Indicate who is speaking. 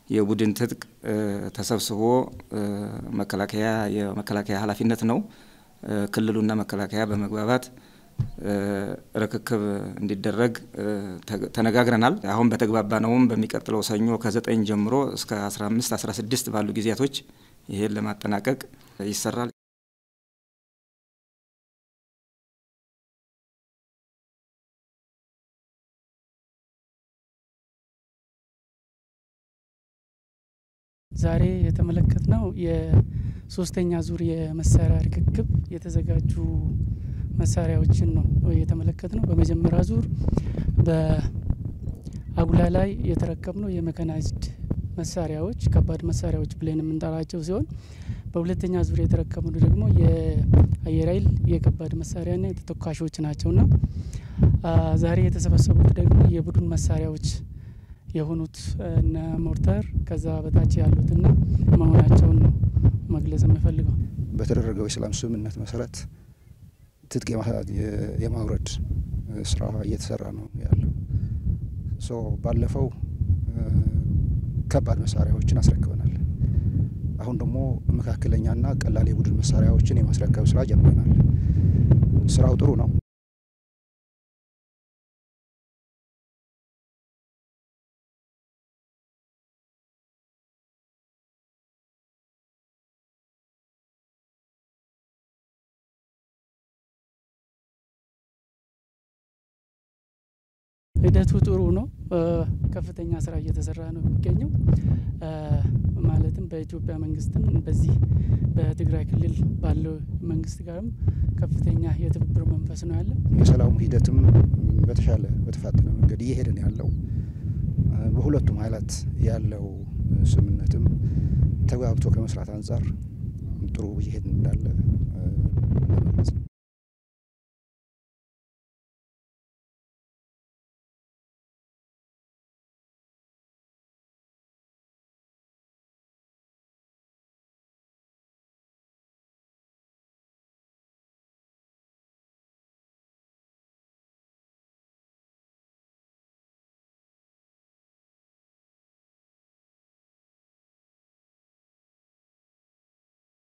Speaker 1: የቡድን ትጥቅ ተሰብስቦ መከላከያ የመከላከያ ኃላፊነት ነው። ክልሉና መከላከያ በመግባባት ርክክብ እንዲደረግ ተነጋግረናል። አሁን በተግባባነውም በሚቀጥለው ሰኞ ከዘጠኝ ጀምሮ እስከ አስራ አምስት አስራ ስድስት ባሉ ጊዜያቶች ይሄን ለማጠናቀቅ ይሰራል።
Speaker 2: ዛሬ የተመለከትነው የሶስተኛ ዙር የመሳሪያ ርክክብ የተዘጋጁ መሳሪያዎችን ነው የተመለከትነው። በመጀመሪያ ዙር በአጉላ ላይ የተረከብነው የመካናይዝድ መሳሪያዎች ከባድ መሳሪያዎች ብለን የምንጠራቸው ሲሆን በሁለተኛ ዙር የተረከብነው ደግሞ የአየር ኃይል የከባድ መሳሪያና የተተኳሾች ናቸውና ዛሬ የተሰበሰቡት ደግሞ የቡድን መሳሪያዎች የሆኑት እነ ሞርተር ከዛ በታች ያሉትና መሆናቸውን ነው መግለጽ የምፈልገው።
Speaker 3: በተደረገው የሰላም ስምምነት መሰረት ትጥቅ የማውረድ ስራ እየተሰራ ነው ያለው። ሶ ባለፈው ከባድ መሳሪያዎችን አስረክበናል። አሁን ደግሞ መካከለኛና ቀላል የቡድን መሳሪያዎችን የማስረከብ ስራ ጀምረናል። ስራው ጥሩ ነው።
Speaker 2: ሂደቱ ጥሩ ነው። ከፍተኛ ስራ እየተሰራ ነው የሚገኘው። ማለትም በኢትዮጵያ መንግስትም በዚህ በትግራይ ክልል ባለው መንግስት ጋርም ከፍተኛ የትብብር መንፈስ ነው ያለ።
Speaker 3: የሰላሙ ሂደትም በተሻለ በተፋጠነ መንገድ እየሄደ ነው ያለው። በሁለቱም ኃይላት ያለው ስምምነትም ተግባብቶ ከመስራት አንጻር ጥሩ እየሄድ እንዳለ